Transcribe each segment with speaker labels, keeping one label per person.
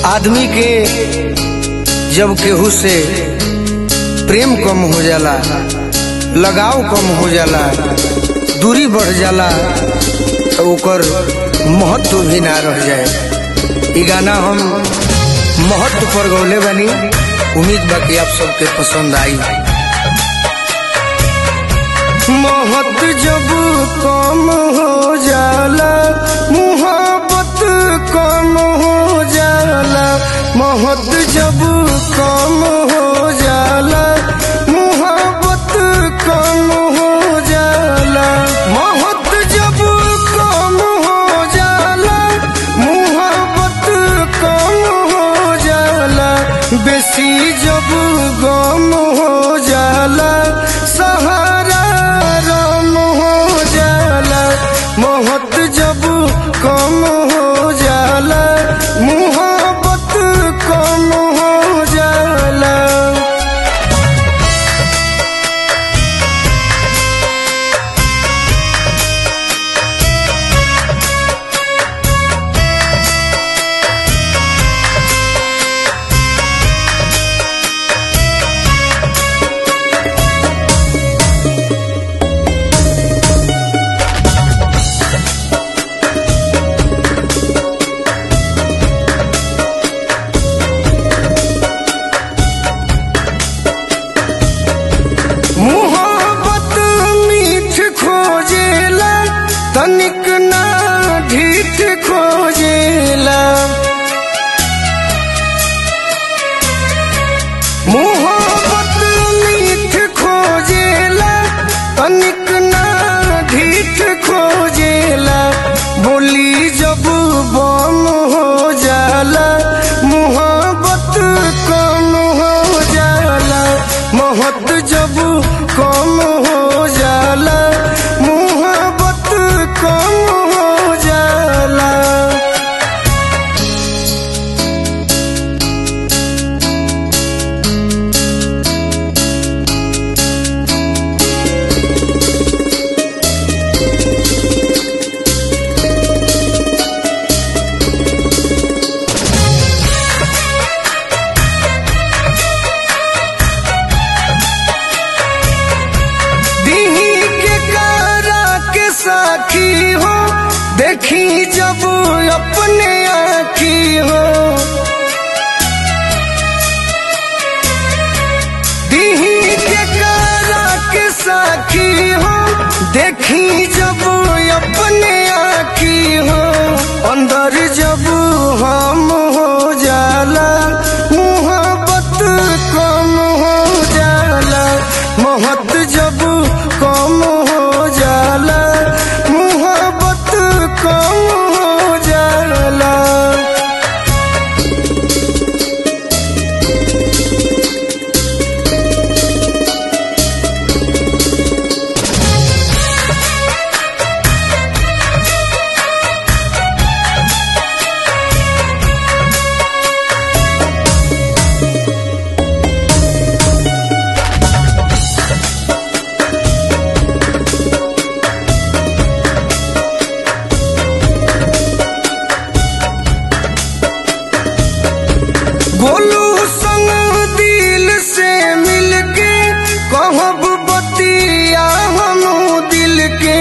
Speaker 1: आदमी के जब केहू से प्रेम कम हो जाला लगाव कम हो जाला दूरी बढ़ जाला तो ओकर महत्व भी ना रह जाए ई गाना हम महत्व पर गौले बानी उम्मीद बा कि आप सबके पसंद आई महत्व जब कम हो जाला मुहब्बत कम हो जाला महत्व जब कम हो जाला मुहब्बत कम हो जाला महत्व जब कम हो जाला मुहब्बत कम हो जाला बेसी जब गम हो जाला सहारा रम हो जाला मोहत जब कम हो जाला मुहब्बत कम हो जाला मुहब्बत मीठ खोजेला तनिक ना ढीठ खोजेला मुहब्बत मीठ खोजेला तनिक ना ढीठ खोजेला बोली जब बम हो जाला मुहब्बत कम हो जाला मोहब्बत जब कम हो जाला मुहब्बत कम हो जाला दीही के कारा के साखी हो देखी जब अपने आखी हो दीही के कारा के साखी हो देखी जब अपने आखी हो अंदर जब हम हो जाला मुहब्बत कम हो जाला मोहब्बत जब कम हो जाला मुहब्बत कम हो जाला गोलू संग दिल से मिलके कहब बतिया हम दिल के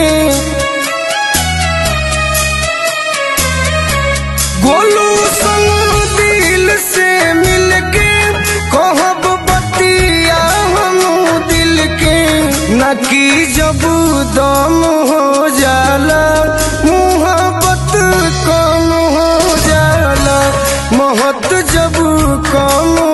Speaker 1: गोलू संग दिल से मिलके कहब बतिया हम दिल के न की जब दम हो जाला मुहब्बत कम हो जाला मोहब्बत जब कम